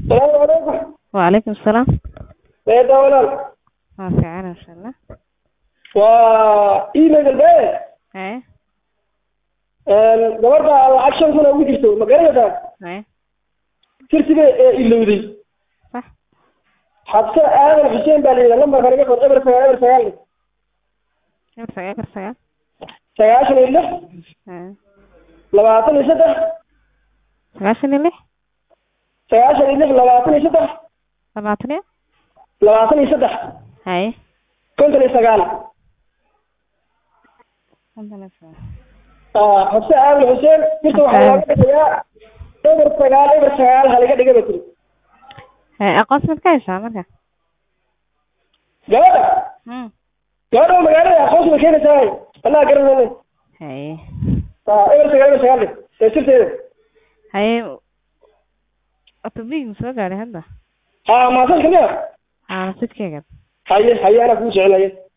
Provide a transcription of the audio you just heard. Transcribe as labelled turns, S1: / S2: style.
S1: salaamu calaykum
S2: وعليكم السلام
S1: eeda walaal
S2: ما في عنا إن شاء الله
S1: waa email albe
S2: إيه
S1: gabadha lacag shan kun oo ugu jirto ma garanaysaa
S2: إيه
S1: sirtiga ee ilowday
S2: صح
S1: xabse aadan xuseen baa la yidhaha lambarka naga qor eber sagaal eber sagaal
S2: كم ساعة كم ساعة
S1: sagaashan iyo lix
S2: إيه
S1: labaatan iyo saddex
S2: سبعة اللي
S1: sagaashan iyo lix labaatan iyo saddex
S2: طلعتني
S1: labaatan iyo saddex
S2: هاي
S1: konton iyo sagaal Ah, xabse aadan xuseen sirta waxaa looga dhigayaa eber sagaal eber sagaal haliga dhiga ba tiri
S2: هاي أقص من كايسة مركا
S1: gabadha
S2: هم
S1: gabadha oo magaalada aqoonsi bay keenaysaa annaga garanayna
S2: هاي
S1: Ah, eber sagaal eber sagaal dhig ee sirteeda
S2: هاي أطبيق مسوق على هذا
S1: ha maasanka miya
S2: أنا صدق كذا
S1: haye haye anaa kuu jecel haye